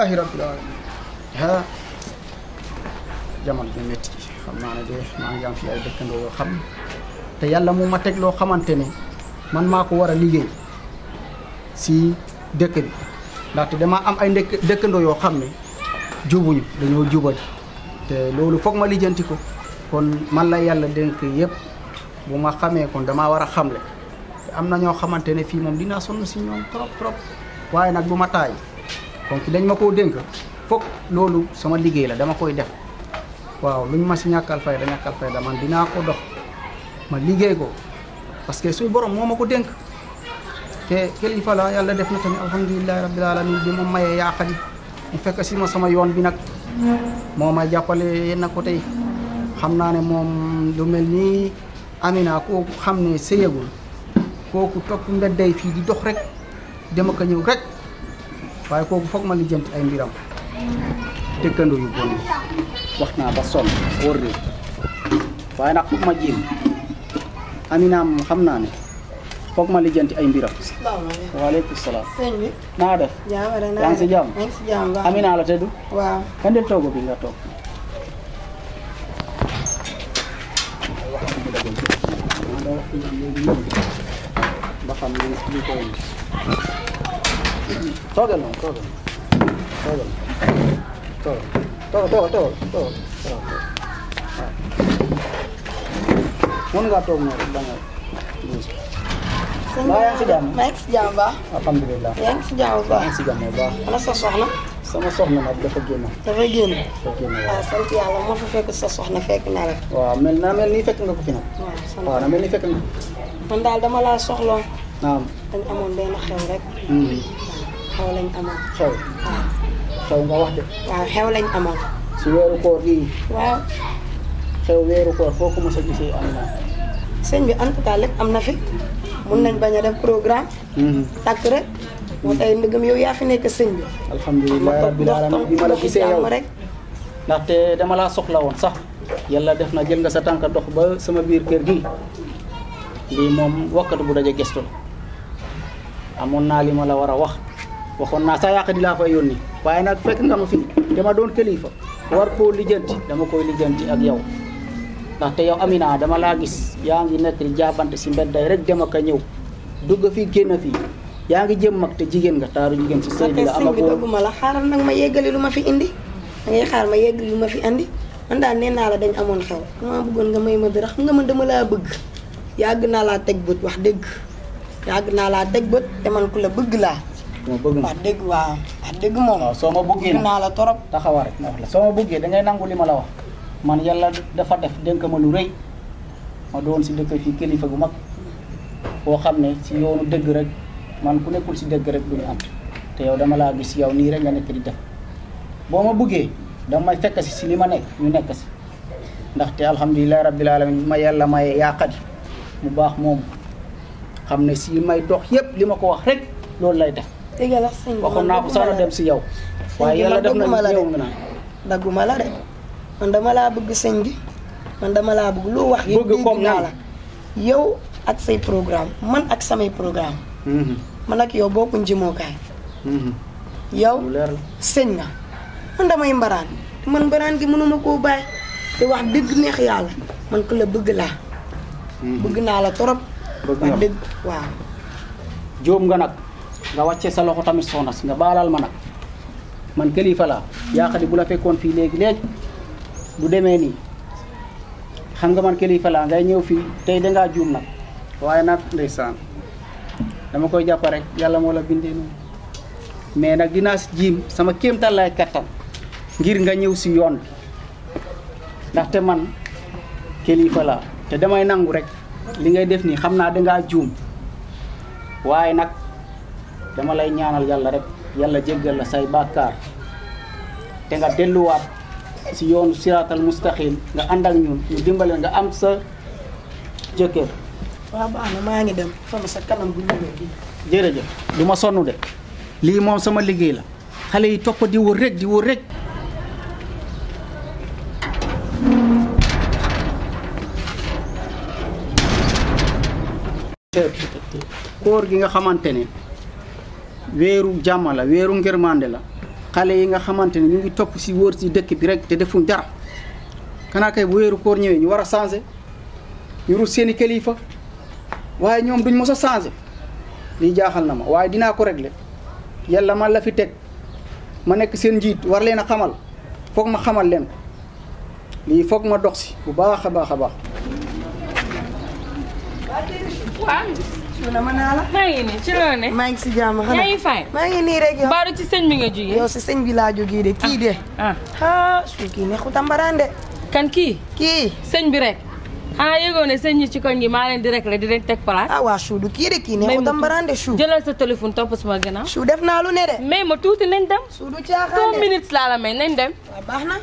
alhamdulilahi rabbil alamin ah jamono bi métti xam naa ne de maa ngi am fi ay dëkkandoo yoo xam te yàlla mu ma teg loo xamante ne man maa ko war a liggéey si dëkk bi ndaxte dama am ay ndëkk dëkkandoo yoo xam ne jubuñu dañoo jubali te loolu foog ma lijjanti ko kon man la yàlla dénk yëpp bu ma xamee kon damaa war a xamle te am na ñoo xamante ne fii moom dinaa sonn si ñoom trop trop waaye nag bu ma taay kon ki dañ ma koo dénk foog loolu sama liggéey la dama koy def waaw lu ñu ma si ñàkkal fayda ñàkkal fayda man dinaa ko dox ma liggéey ko parce que suñu borom moo ma ko dénk te kilifa la yàlla def na tamit alhamdulilahi rabbil alamin bi moom mayee yaaqali mu fekk si ma sama yoon bi nag moo may jàppale yenn côté yi xam naa ne moom lu mel nii Amina kooku xam ne sëyagul kooku topp mbedday fii di dox rek dama ko ñëw rek waaye kooku foog ma lijjanti ay mbiram dëkkandoo yu bon yi wax naa ba sonn wóor de waaye nag foog ma jéem Amina moom xam naa ne foog ma lijjanti ay mbiram salaamaaleykum. waaleykum salaam sëñ bi. naa def jaam rek naa yaa ngi si jàmm yaa ngi si jàmm baax. Amina la tëdd waaw. kan de toogo bi nga toog ba xam li li koy toogal moom toogal toogal toogal toogal toogal toogal toogal mën ngaa toog noonu rek da nga sëñ Mbaa yaa ngi si jàmm? maa ngi si jàmm baax. alhamdulilah yaa ngi si jàmm maa baax. ngi si jàmm bu baax ana sa soxna. sama soxna nag dafa génn dafay génn. dafa génn waaw waaw sant yàlla moo fa fekk sa soxna fekk na la. waaw mel na mel nii fekk nga ko fi nag waaw sant waaw na mel ni fekk nga man daal dama laa soxloon. naam dañ amoon benn xew rek. Mhm. xew lañ amoon. xew waaw. xew nga wax de waaw xew lañ amoon. si weeru koor gii waaw. xew weeru koor foo ko mos a gisee am na sëñ bi en tout cas lépp am na fi. mun nañ bañ a def programme. takk rek. moo tey ndëgëm yow yaa fi nekk sëñ bi. alhamdulilah rabbil alamin bi ma la gisee yow rek. ndaxte dama laa soxla woon sax yàlla def na jël nga sa tànk dox ba sama biir kër gi lii moom wakkatu bu daje gestu la amoon naa li ma la war a wax waxoon naa sa yàq di laa fay yónni waaye nag fekk nga ma fi dama doon kilifa war koo lijjanti dama koy lijjanti ak yow ndaxte yow Amina dama laa gis yaa ngi nekk di jaabante si mbedday rek dem ak a ñëw dugg fii génn fii yaa ngi jëm mag te jigéen nga taaru jigéen si sëy ok bi la sëñ bi amagoo dëgguma la xaaral nag ma yeggali lu ma fi indi da ngay xaar ma yeggali lu ma fi indi man daal nee naa la dañ amoon xew dama bëggoon nga may ma dara xam nga man dama laa bëgg yàgg naa laa teg bët wax dëgg yàgg naa laa teg bët te man ku la bëgg laa moo bëgg ma wax dëgg waaw wax dëgg moom waaw soo ma bëggee bëgg nag naa la torop taxawa rek ma wax la soo ma bëggee da ngay nangu li ma la wax man yàlla dafa def dénk ma lu rëy ma doon si dëkk fii kilifa gu mag boo xam ne si yoonu dëgg rek man ku nekkul si dëgg rek duñu am te yow dama laa gis yow nii rek nga nekk di def boo ma bëggee danga may fekk si si li ma nekk ñu nekk si ndaxte alhamdulilahi rabbil alamin ma yàlla may yaaqadi mu baax moom xam ne si may dox yépp li ma ko wax rek loolu lay def dëgg la sëñ bi waxoon man naa ko sax na dem si yow Sëñ waaye bi yàlla man def na bëgguma la yow de. nga naan dagguma la de man dama laa bëgg sëñ bi man dama laa bëgg loo wax yëpp Bëgg dégg comme naa nan? la yow ak say programme man ak samay programme Mhm. man ak yow bokkuñ jëmookaay Mhm. yow lu leer la sëñ nga man damay mbaraan te man mbaraan gi mënuma koo bàyyi te wax dëgg neex yàlla man ku la bëgg laa bëgg naa la torop bëgg wax nga dëgg waaw jóom nga nag nga wàcce sa loxo tamit soxna si nga baalal ma nag man kilifa laa yaakaar bu la fekkoon fii léegi léegi du demee nii xam nga man kilifa laa ngay ñëw fii tey dangaa juum nag waaye nag ndeysaan dama koy jàpp rek yàlla moo la bindee noonu mais nag dinaa si jiim sama kéemtal lay kattan ngir nga ñëw si yoon bi ndaxte man kilifa laa te damay nangu rek li ngay def nii xam naa dangaa juum waaye nag dama lay ñaanal yàlla rek yàlla jéggal la say bàkkaar te nga delluwaat si yoonu siraatal mustaqim nga ànd ak ñun ñu dimbale nga am sa jëkkër waaw baax na maa ngi dem sama sa kanam bu ñëwee bi jërëjëf du ma sonn de lii moom sama liggéey la xale yi topp di wër rek di wër rek koor gi nga xamante ne weeru jàmm la weeru ngërmande la xale yi nga xamante ne ñu ngi topp si wóor si dëkk bi rek te defuñ dara kanaa kay bu wéeru koor ñëwee ñu war a changé ñu rus seeni kilifa waaye ñoom duñ mos a changé lii jaaxal na ma waaye dinaa ko régler yàlla man la fi teg ma nekk seen njiit war leen a xamal foog ma xamal leen ko lii foog ma dox si bu baax a baax a baax. waaw Suuna ma naa la. maa ngi nii ci loo ne. maa ngi si jàmm xanaa. yaa ngi fay. maa ngi nii rek yow. Mbaaru ci sëñ bi nga jógee. yow si sëñ bi laa jógee de kii de. ah ah su kii neexut a mbaraan de. kan kii kii. sëñ bi rek xanaa yëgoo ne sëñ ñi ci koñ gi maa leen di rek la di leen teg place. ah waa su du kii de kii neexut a mbaraan de su. jëlal sa téléphone topp sama gannaaw. su def naa lu ne de. mais ma tuuti nañ dem. su du caaxaan deux de. minutes laa la may nañ dem. waaw baax na.